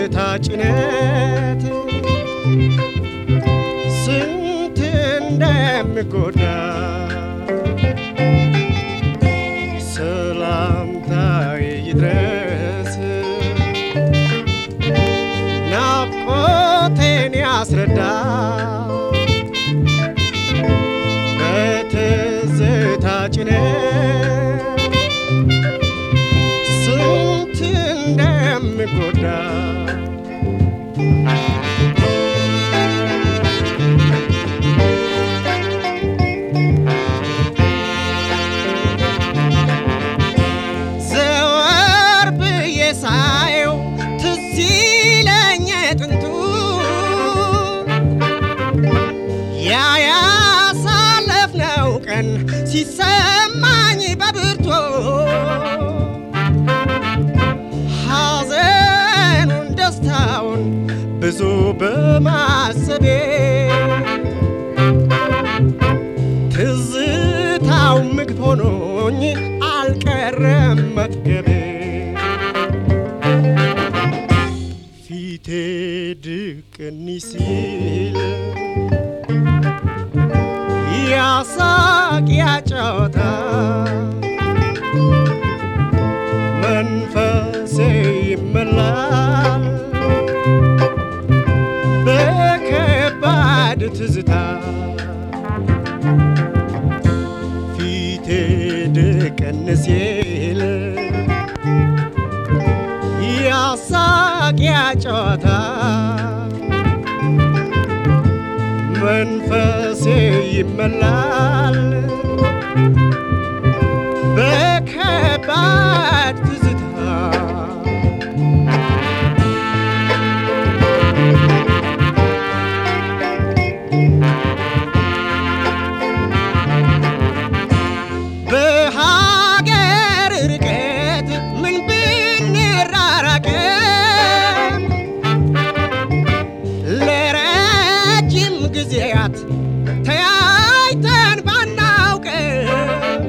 በትዝታ ጭነት ስንት እንደምጎዳ ሰላምታዬ ይድረስ ናፍቆቴን ያስረዳ በትዝታ ጭነት ስንት እንደምጎዳ ዘወር ብዬ ሳየው ትዝ ይለኝ ጥንቱ ያ ያሳለፍነው ቀን ሲሰማኝ በብርቱ ሐዘኑን ደስታውን ብዙ በማሰቤ ትዝታው ምግብ ሆኖኝ አልቀረም መጥገቤ ፊቴ ድቅኒ ሲል ያሳቅ ያጫወታ መንፈሴ ይመላል በከባድ ትዝታ ፊቴ ድቅን ሲል ያሳቅ ያጫወታ መንፈሴ ይመላል በከባድ ትዝታ በሀገር ርቀት ምን ብንራራቅም ለረጅም ጊዜያት ተያይተን ባናውቅም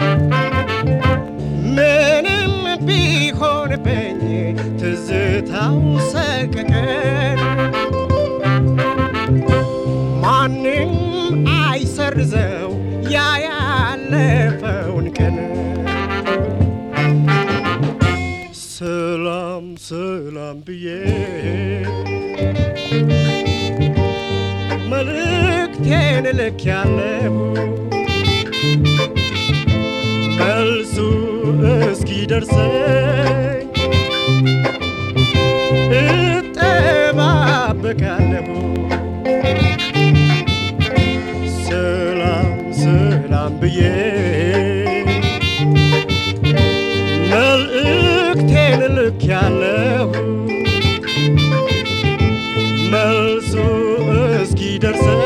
ምንም ቢሆንብኝ ትዝታው ሰቀቀን ማንም አይሰርዘው ያ ያለፈውን ቀን ሰላም ሰላም ብዬ መልእክቴን ልክ ያለሁ መልሱ እስኪ ደርሰኝ እጠባበቃለሁ ሰላም ሰላም ብዬ መልእክቴን ልክ ያለሁ መልሱ እስኪ ደርሰኝ